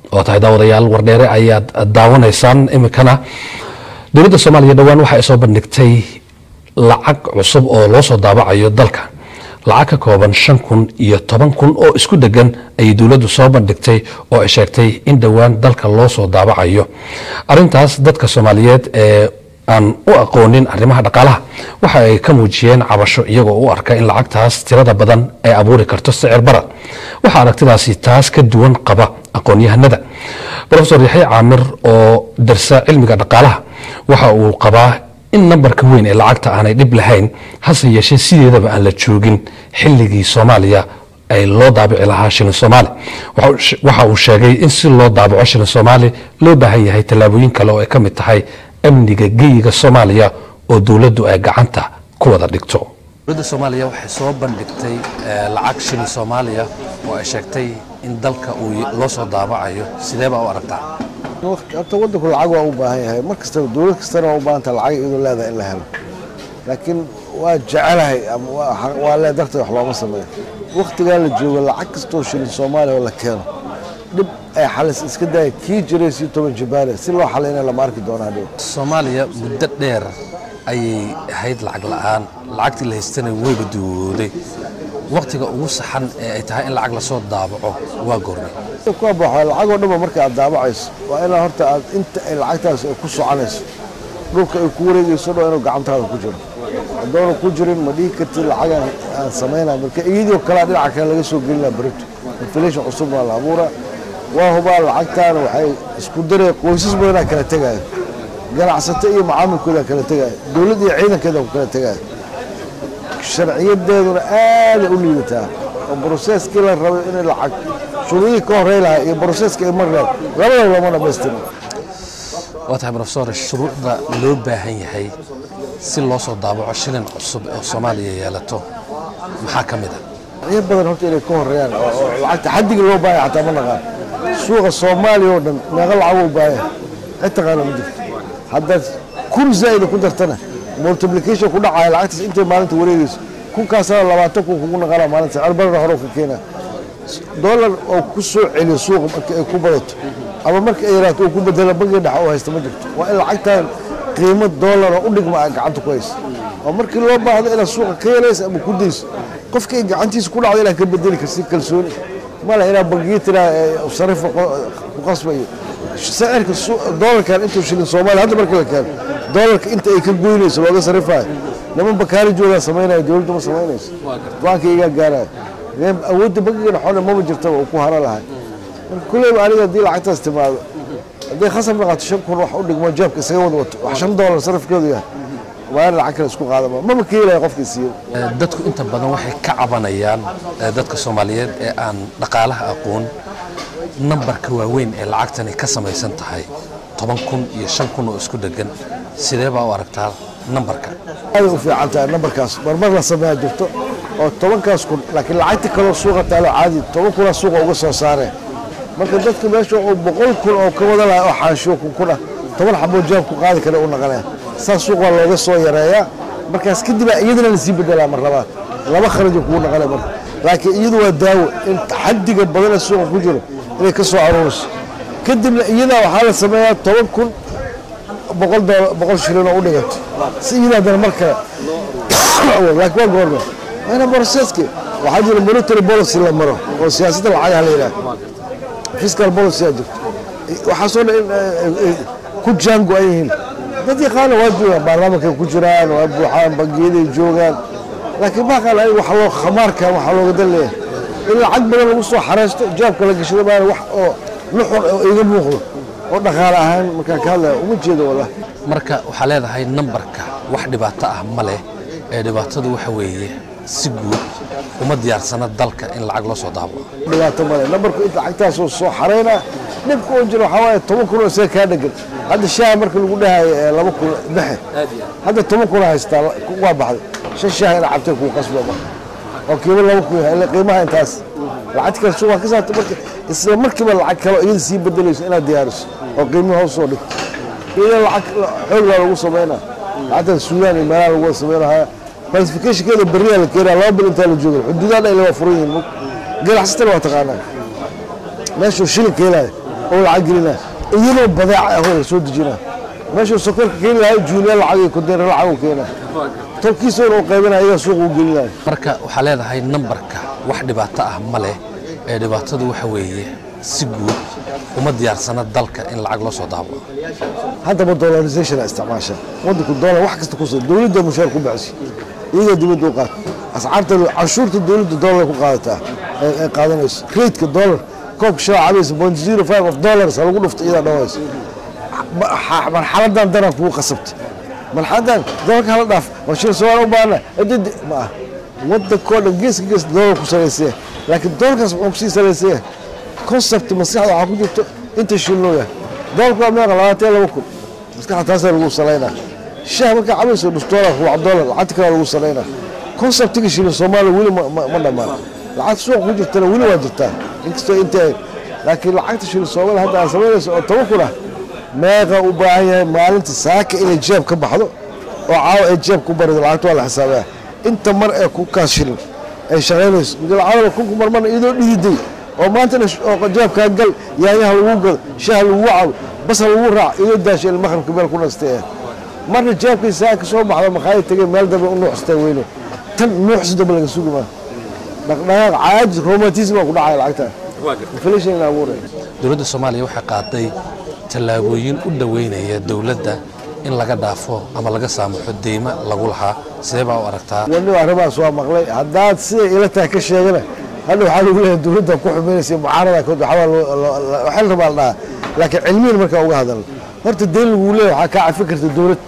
oo tahay daawadayaal wardheere ayaad daawanaysaan iminkana dowladda soomaaliya dhowaan waxa ay soo bandhigtay lacag cusub oo loo soo daabacayo dalka lacag ka kooban shan kun iyo toban kun oo isku degan ayay dowladdu soo bandhigtay oo ay sheegtay in dhowaan dalka loo soo daabacayo arintaas dadka soomaaliyeed ee aan u aqoonin arrimaha dhaqaalaha waxa ay ka muujiyeen cabasho iyagoo u arka in lacagtaas tirada badan ay abuuri karto sicir barad waxaa aragtidaasi taas ka duwan qaba aqoon-yahanada rofesor yaxya caamir oo darsa cilmiga dhaqaalaha waxa uu qabaa in nambarka weyn ee lacagta aanay dhib lahayn hase yeeshee sideedaba aan la joogin xilligii soomaaliya ay loo daabici lahaa shilin soomaali waxa uu sheegay in si loo daabaco shilin soomaali loo baahan yahay tallaabooyin kale oo ay ka mid tahay amniga geyiga soomaaliya oo dowladdu ay gacanta ku wada dhigto dowladda soomaaliya waxay soo bandhigtay lacag shilin soomaaliya oo ay sheegtay in dalka uu loo soo daabacayo sidee baa u aragtaa horta waddanku lacag waa u baahan yahay mar kastaba dowlad kastana waa u baahan taha lacag iyadoo leedahay in la helo laakiin waa jecelahay ama waa lee darteed wax looma sameeyo wakhtigaa la joogo lacag kastoo shilin soomaaliya oo la keeno dhib ay xalis iska daaya kii jiray si toban jibaale si loo xalayna lama arki doonaa dhow soomaaliya muddo dheer ayay ahayd lacag la'aan lacagtii la haystana weyba duwooday wakhtiga ugu saxan ee ay tahay in lacag lasoo daabaco waa goornay ku abaxo lacagoo dhanba marka aad daabacayso waa inaa horta aad inta ay lacagtaas ay ku soconayso dhulka ay ku wareegayso dho inuu gacantaada ku jiro haddoona ku jirin ma dhihi kartid lacagaan aan samaynaa marka iyadoo kalea dhinaca kale laga soo gelinaa berito inflation cusub waa la abuuraa waa hubaa lacagtaana waxay isku daraya qoysas badanaa kala tegaayo ganacsato iyo macaamilkoodaa kala tegaayo dowladd iyo ciidankeeda ku kala tegaayo sharciyadeeduna aaday u liidataa oo broseskii la rabay inay lacag shuruudihii ka horey lahaa iyo broseska ay mar lahayd labadaba lama dhamaystirno waa tahay rofesor shuruucda loo baahan yahay si loo soo daabaco shilin cusub oo soomaaliya yeelato maxaa ka mid a iyo badan horta inay ka horeeyaan oo lacagta xaddiga loo baahaya xataa ma naqaan suuqa soomaaliya oo dhan meeqa lacag u baahaya cid taqaana ma jirto haddaad kun zaa'ida ku dartana multiplication ku dhacaya lacagtaas intay maalinta wareegayso kunkaasana labaatan kun kugu naqana maalinta cirbarana hore ka keenaa dollar oo ku soo celiyo suuqa marka ay ku badato ama marka ay yaraato uu ku bedela bangiga dhexe oo haysta ma jirto waa in lacagtan qiimo dollar oo u dhigma ay gacanta ku hayso oo markii loo baahdo inaad suuqa ka helayso ama ku dayso qofka ay gacantiisa ku dhacdo inaad ka bedeli karsi kalsooni male inaad bangiya tiraa sarifa ku qasbayo sicirka doolarkan intuu shilin soomaaliya hadda marka la keeno doolarka inta ay ka goynayso looga sarifayo niman bakaari joogaa samaynaya dowladda ma samaynayso go-aanka igaa gaaraya awoodda bangiga dhexoona maba jirtaba uu ku haro lahay marka kulleyba aniga haddii lacagtaas timaado hadday khasab naqato shan kun wax u dhigmo jeebka isaga wada wato wax shan doolar sarafkeedu yahay waa in lacag kale isku qaadama maba ka helaya qofka siiyo dadku inta badan waxay ka cabanayaan dadka soomaaliyeed ee aan dhaqaalaha aqoon nambarka waaweyn ee lacagtani ka samaysan tahay toban kun iyo shan kun oo isku dhegan sidee baa u aragtaa nambarka aaday u fiican tahay nambarkaas marmar la sameeya jirto oo tobankaas kun laakiin lacagta kaloo suuqa taalo caadi toban kunaa suuqa uga soo saareen marka dadka meesha uu boqol kun oo ka wada lahay oo xaashiyo kun kun ah toban xaboo jaab ku qaadi kara u naqanaya saas suuq waa looga soo yareeyaa markaas kadib iyadana lasii bedelaa mar labaad laba kharajo kugu naqanaya marka laakiin iyadu waa daawo in xaddiga badan ee suuqa ku jiro inay ka soo aruuriso kadibna iyadaa waxaa la sameeyaa toban kun boqol boqol shilin oo u dhigato si iyada haddana mar kale laakiin waa goorma waana broseski waxaa jira monetary policy la maro oo siyaasadda lacagaha la yidhaha fiscal policy aa jirto waxaasoo dhan in ku jaango ay yihiin dad yaqaana waa joogaan baarlamaanka ku jiraan waa buuxaan bangiyaday joogaan laakiin maaqaan aniga waxa loo khamaarka waxaa looga dan leeyahay in lacag badan lagu soo xareysto jaabka la gashado maana wax oo nuxur oo iga muuqdo oo dhaqaale ahaan markaan ka hadlaya uma jeedo wallahi marka waxaa leedahay nambarka wax dhibaato ah ma leh ee dhibaatadu waxa weeye si guud uma diyaarsana dalka in lacag loo soo daabaco dhibaato male nambarku inta lacagtaasoo soo xareynaa dhibka oo jiro waxaa waaye toban kun oo isaga kaa dhegan hadda shaaha marka lagu dhahayo ee laba kun baxe hadda toban kun haystaa waa baxday shan shaah ina cabtay kuu qasba marka oo qiimo laba kun yahay qiimaha intaas lacagta kale suuqa ka saarta marka isla markiiba lacag kale iyada sii bedelayso inaad diyaariso oo qiimihi hoos soo dhigto iyada lacag xoog baa lagu samaynaa lacagtan suudaan iyo meelaha lagu wada samaynahaa falsificationkeeda berriyaa la keenaa laba bil intaa la jooga xuduudaha dhan waa furan yihiin ganacsatana waa taqaanaa meeshuu shilinka helaya oo lacag gelina iyadoo badeeca ah oo la soo dejina meeshuu sokorka keeni lahay juuliya lacag iyo kudeera lacag u keena tolkiisa inuu qaybinaya iyaga suuq u gelinaya marka waxaa leedahay nambarka wax dhibaato ah ma leh ee dhibaatadu waxa weeye si guud uma diyaarsana dalka in lacag loo soo daabo haddaba dollarization isticmaasha wadanku dollar wax kasta kusoo dowladda mushaar ku baxsi iyagaa dibadda u qaata ascaarta canshuurta dowladda dollar ku qaadataa ay qaadanayso raidka dollar koobka shaa cabaysa point zero five of dollars ha lagu dhufto iyadaa dhawaysa marxaladan daran kugu qasabta marxaladan dolarka hala dhaaf waa shil soomaali u baahana adidi ma ah wadankoo dhan geeska gees dollar ku salaysaya laakiin dolarkaas wuxuu kusii salaysaya concept maskaxda waxaa ku jirto inta shilnoo yahay dolarku waa meeqa labaatan laba kun maskaxda taasaa lagu salaynaa shaah markaa cabayso nus dolar ruuc dolar lacagta kale lagu salaynaa conceptiga shilin soomaaliya weli ma dhammaan lacagta suuqa ku jirtana weli waa jirtaa inkastoo intay laakiin lacagta shilin soomaaliya hadda aan samaynayso oo toban kun ah meeqa u baahan yahay maalinta saaka inay jeeb ka baxdo oo caawa ay jeeb ku barido lacagta waa la xisaabaya inta mar ee kunkaas shilin ay shaqaynayso lacagada kunku marmarna iyadoo dhididay oo maantana jeebkaa gal yaanyaha lagu gado shaah lagu cabo bas lagu raac iyadoo daashay maqribka meel ku nastay ah marna jeebkii saaka soo baxda makhaayad tegay meel dambe u nuuxsatay weyno tan nuuxsi dambe laga sugi maa dhaqdhaqaaq caajis romantism baa ku dhacaya lacagta inflation in abuuraya dowladda soomaaliya waxay qaaday tallaabooyin u dhoweynaya dowladda in laga dhaafo ama laga saamaxo deyma lagu lahaa sidee baa u aragtaa wani arrimahaas waa maqlay haddaad siday ila tahay ka sheegana hadha waxaa lagu leeyahay dowladda ku xumaynaysa mucaarada kood waxaa waxaa la rabaa la dhahaa laakiin cilmiyan markaa uga hadalno horta deyn lagu leeyahay waxaa kaa cafi karta dowlad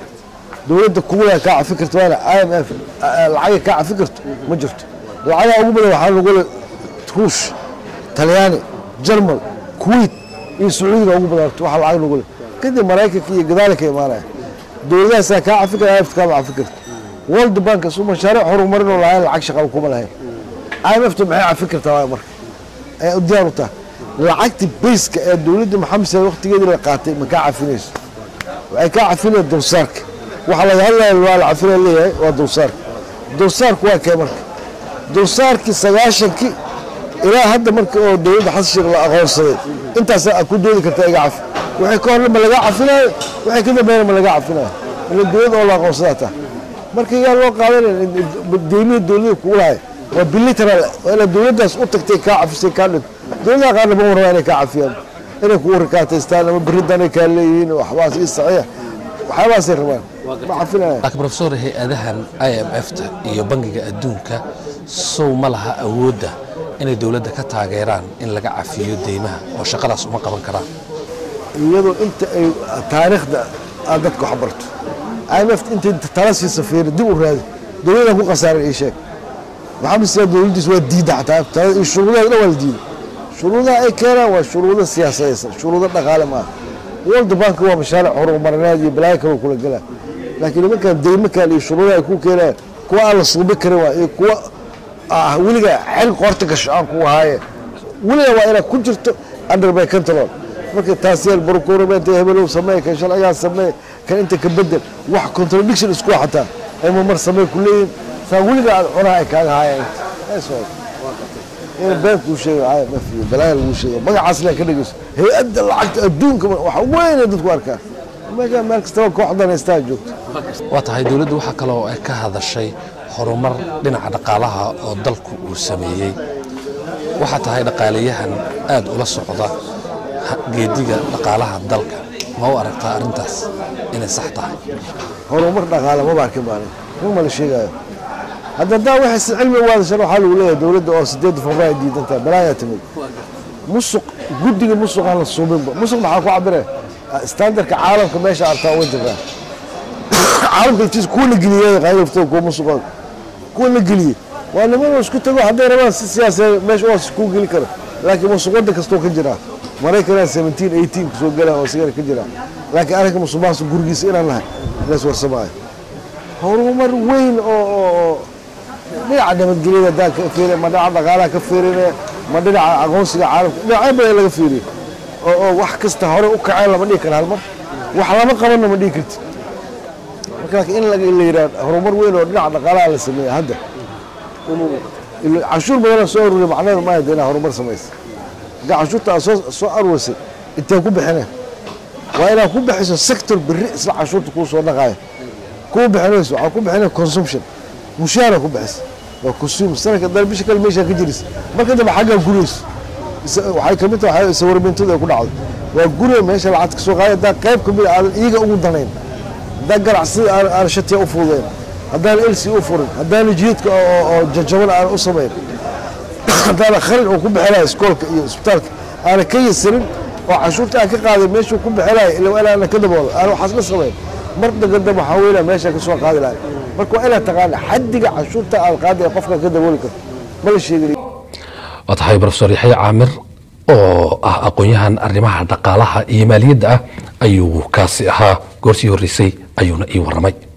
dowladda kuwala kaa cafi karta waana i m f lacagay kaa cafi karto ma jirto lacagaha ugu badan waxaa lagu le ruush talyaani jarmal kuwait iyo sacuudiga ugu badan waxa lacag lagu le kadib maraykanka iyo gadaali ka imaanaya dowladahaasaa kaa cafi kara imf kaama cafi karta world bank su mashaariic horumarin oo lahayn lacag shaqaba kuma lahayn imfta maxay cafi kartaa waay marka ay u diyaar u tahay lacagta bayska ee dowladda maxamed sale waqtigeedii la qaatay ma kaa cafinayso waxay kaa cafinaya dulsaarka waxa laga hadlaya waa la cafinaya leeyahay waa dulsaarka dulsaarku waa kee marka dulsaarkii sagaashankii ilaa hadda marka oo dowladda xasan sheekh la aqoonsaday intaasaa ku doodi kartaa iga cafi waxay ka horna ma laga cafinayo waxay ka dambeeyna ma laga cafinayo ila dowlad oo la aqoonsadaa taa marka yaa loo qaadanaya deymihi dowladda kugu lahay waa bilateral waa ina dowladdaas u tagtay kaa cafisay kaa dhinto dowladaha qaarna ma rabaa inay kaa cafiyaan inay kugu rikaataystaan ama beridanay kaa leeyihiin waxbaas ii saxiix waxyaabahaasay rabaan ma cafinaya laakiin profesor hay-adahan i m f-ta iyo bangiga adduunka sow ma laha awoodda inay dowladda ka taageeraan in laga cafiyo deymaha oo shaqadaas uma qaban karaan iyadoo inta ay taariikhda aad dadka wax barto imf intay tala siisa fiiri dib u raadi dowladdan ku khasaaran ii sheeg maxamed siyaad dowladdiis waa diidda xataa talada iyo shuruudaha dhan waa la diiday shuruudaha ay keenaan waa shuruudo siyaasadaysan shuruudo dhaqaale maaha world bank waa mashaaric horumarineed iyo balaayo kale kula gelaa laakiin nimankan deymo kale iyo shuruudaha ay ku keenaan kuwa aan la suubi karin waa iyo kuwa ah weliga xil qoorta gasho aan ku ahaaye weliga waa inaad ku jirto under by control marka taas yeel barkuuramente hebelow sameey kan sharcigaa sameey kan inta ka bedel wax contradiction isku xataa ay mamar sameey ku leeyihin saa weliga aad cunaha ay kaaga haayeen in been kuu sheego IMF iyo balaaya lagu sheego magacaas leen ka dhegeyso hay-adda lacagta adduunka waxa weyne dadku arkaa meesha meel kastaba kooxdan haystaa joogto waa tahay dowladdu waxaa kaloo ay ka hadashay horumar dhinaca dhaqaalaha oo dalku uu sameeyey waxaa tahay dhaqaalayahan aad ula socda geediga dhaqaalaha dalka ma u aragtaa arrintaas inay sax tahay horumar dhaqaale maba arkin maalin ruma la sheegaayo hadda daa waxay si cilmi waadashan waxaa lagu leeyahay dowladda oo sideedda februaar diidantaa balaayaa timid musuq guddiga musuq aan la suubinba musuq maxaa ku cabire standardka caalamka meesha artaa uga jirtaa caalamka laftiisa kuwa la geliyey qaylafto kuwa musuqooda kuwa la geliyey waa nimanoo isku tago hadday rabaan si siyaasadeed meesha waa kuu geli kara laakiin musuq waddan kastoo ka jiraa maraykanaa seventeen eighteen kusoo galaan oo sigara ka jiraa laakiin arrinka musuqmaasuq gurigiisa inaan nahay lees warsamaayo horumar weyn oo oo dhinaca nabadgelyada haddaan ka fiiriya ma dhinaca dhaqaalaha ka fiirinaya ma dhinaca aqoonsiga caalamka dhinacyo badan laga fiiriya oo oo wax kasta hore u kaceen lama dhihi kara hal mar wax lama qabanna ma dhihi kartid marka laakiin in laga la yidhaha horumar weyn oo dhinaca dhaqaalaha la sameeya hadda cashuur badana soo ururiya macnaheedu maaha de inaa horumar samaysa haddii canshuurta aad soo soo aruurisay intee ku bixineen waa inaad ku bixiso sector berri isla canshuurta kuu soo dhaqaaya kuu bixinayso waxaa ku bixinaya consumption mushaara ku bixisa waa consume sanadka dal bisha kale meeshaa ka jiris marka dambe xaggaa gurayso waxay ka mid tahay sawirmintada ay ku dhacdo waa guriga meesha lacag ka soo qaada haddaa qayb ka mid a aadan iyaga ugu danayn haddaa ganacsida aan aan shatiya u fududeyn haddaan elsi u furin haddaan jiidka oo jajaban aan u samayn haddaana khalin uu ku bixinaya iskoolka iyo isbitaalka aana ka yasirin oo canshuurta aan ka qaaday meeshuu ku bixinaya ila waa inaana ka daboodo aan waxaas la samayn mar dagadam waxaa weynaa meesha ka soo qaadi lahay marka waa inaad taqaana xaddiga canshuurta aad qaadaya qofka ka dabooli karto ma la sheegin waa tahay profesor yaxya caamir oo ah aqoon-yahan arrimaha dhaqaalaha iyo maaliyadda ah ayuu kaasi ahaa goorsii horreysay ayuuna ii warramay